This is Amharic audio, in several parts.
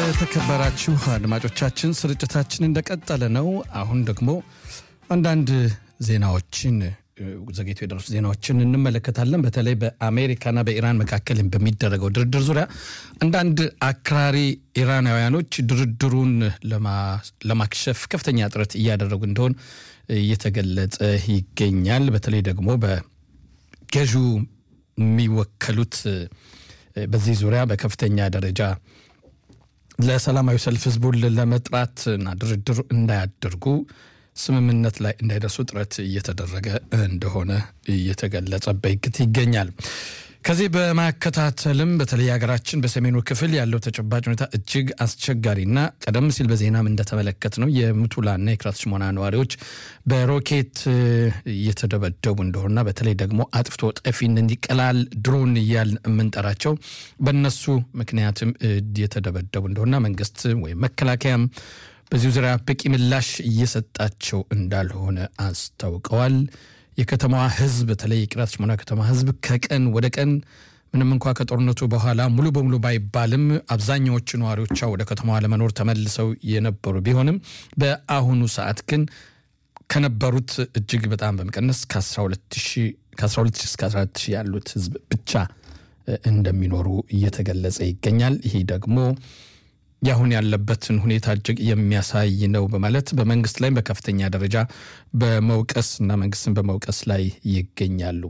የተከበራችሁ አድማጮቻችን ስርጭታችን እንደቀጠለ ነው። አሁን ደግሞ አንዳንድ ዜናዎችን ዘግይቶ የደረሱ ዜናዎችን እንመለከታለን። በተለይ በአሜሪካና በኢራን መካከል በሚደረገው ድርድር ዙሪያ አንዳንድ አክራሪ ኢራናውያኖች ድርድሩን ለማክሸፍ ከፍተኛ ጥረት እያደረጉ እንደሆን እየተገለጸ ይገኛል። በተለይ ደግሞ በገዢው የሚወከሉት በዚህ ዙሪያ በከፍተኛ ደረጃ ለሰላማዊ ሰልፍ ህዝቡን ለመጥራት እና ድርድር እንዳያደርጉ ስምምነት ላይ እንዳይደርሱ ጥረት እየተደረገ እንደሆነ እየተገለጸበት ይገኛል። ከዚህ በማከታተልም በተለይ ሀገራችን በሰሜኑ ክፍል ያለው ተጨባጭ ሁኔታ እጅግ አስቸጋሪና ቀደም ሲል በዜናም እንደተመለከት ነው የምቱላና የክራት ሽሞና ነዋሪዎች በሮኬት እየተደበደቡ እንደሆነና በተለይ ደግሞ አጥፍቶ ጠፊ እንዲቀላል ድሮን እያል የምንጠራቸው በእነሱ ምክንያትም እየተደበደቡ እንደሆነና መንግስት ወይም መከላከያም በዚሁ ዙሪያ በቂ ምላሽ እየሰጣቸው እንዳልሆነ አስታውቀዋል። የከተማዋ ህዝብ በተለይ የቂርያት ሽሞና ከተማ ህዝብ ከቀን ወደ ቀን ምንም እንኳ ከጦርነቱ በኋላ ሙሉ በሙሉ ባይባልም አብዛኛዎቹ ነዋሪዎቿ ወደ ከተማዋ ለመኖር ተመልሰው የነበሩ ቢሆንም በአሁኑ ሰዓት ግን ከነበሩት እጅግ በጣም በመቀነስ ከ12 እስከ 14 ያሉት ህዝብ ብቻ እንደሚኖሩ እየተገለጸ ይገኛል። ይሄ ደግሞ የአሁን ያለበትን ሁኔታ እጅግ የሚያሳይ ነው በማለት በመንግስት ላይ በከፍተኛ ደረጃ በመውቀስ እና መንግስትን በመውቀስ ላይ ይገኛሉ።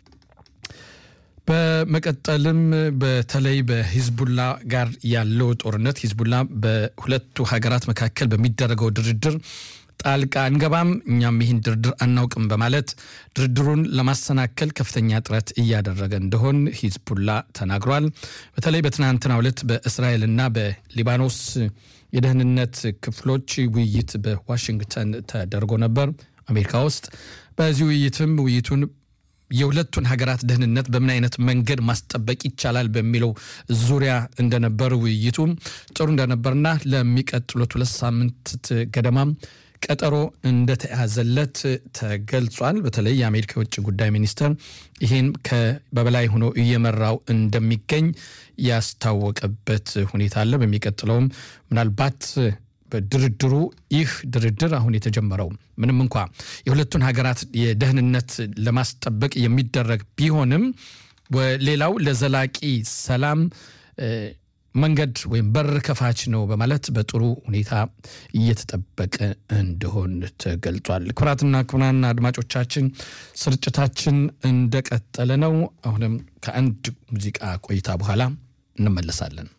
በመቀጠልም በተለይ በሂዝቡላ ጋር ያለው ጦርነት ሂዝቡላ በሁለቱ ሀገራት መካከል በሚደረገው ድርድር ጣልቃ አንገባም፣ እኛም ይህን ድርድር አናውቅም በማለት ድርድሩን ለማሰናከል ከፍተኛ ጥረት እያደረገ እንደሆን ሂዝቡላ ተናግሯል። በተለይ በትናንትናው ዕለት በእስራኤልና በሊባኖስ የደህንነት ክፍሎች ውይይት በዋሽንግተን ተደርጎ ነበር አሜሪካ ውስጥ። በዚህ ውይይትም ውይይቱን የሁለቱን ሀገራት ደህንነት በምን አይነት መንገድ ማስጠበቅ ይቻላል በሚለው ዙሪያ እንደነበር ውይይቱ ጥሩ እንደነበርና ለሚቀጥሉት ሁለት ሳምንት ገደማም ቀጠሮ እንደተያዘለት ተገልጿል። በተለይ የአሜሪካ የውጭ ጉዳይ ሚኒስትር ይህን በበላይ ሆኖ እየመራው እንደሚገኝ ያስታወቀበት ሁኔታ አለ። በሚቀጥለውም ምናልባት በድርድሩ ይህ ድርድር አሁን የተጀመረው ምንም እንኳ የሁለቱን ሀገራት የደህንነት ለማስጠበቅ የሚደረግ ቢሆንም ሌላው ለዘላቂ ሰላም መንገድ ወይም በር ከፋች ነው በማለት በጥሩ ሁኔታ እየተጠበቀ እንደሆን ተገልጿል። ክቡራትና ክቡራን አድማጮቻችን ስርጭታችን እንደቀጠለ ነው። አሁንም ከአንድ ሙዚቃ ቆይታ በኋላ እንመለሳለን።